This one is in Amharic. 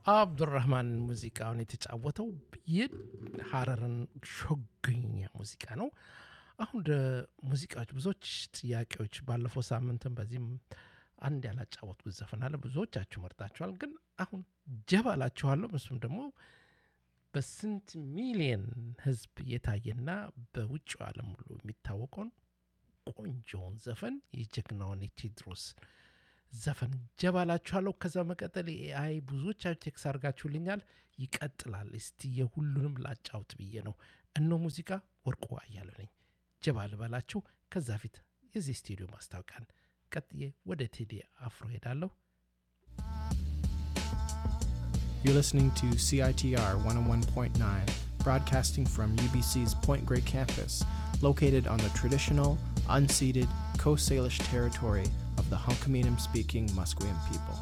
አብዱራህማን ሙዚቃውን የተጫወተው የሀረርን ሾገኛ ሙዚቃ ነው። አሁን ወደ ሙዚቃዎች ብዙዎች ጥያቄዎች ባለፈው ሳምንትም በዚህም አንድ ያላጫወትኩት ዘፈን አለ። ብዙዎቻችሁ መርጣችኋል። ግን አሁን ጀባ ላችኋለሁ። እሱም ደግሞ በስንት ሚሊየን ህዝብ የታየና በውጭው ዓለም ሁሉ የሚታወቀውን ቆንጆውን ዘፈን የጀግናውን የቴዎድሮስ ዘፈን ጀባላችኋለሁ። ከዛ መቀጠል ኤአይ ብዙዎቻችሁ ቴክስ አድርጋችሁልኛል። ይቀጥላል። እስቲ የሁሉንም ላጫውት ብዬ ነው። እኖ ሙዚቃ ወርቁ አያሌው ነኝ። ጀባ ልበላችሁ። ከዛ ፊት የዚህ ስቱዲዮ ማስታወቂያን ቀጥዬ ወደ ቴዲ አፍሮ ሄዳለሁ። You're listening to CITR 101.9, broadcasting from UBC's Point Grey campus, located on the traditional, unceded Coast Salish territory of the Hunkaminam speaking Musqueam people.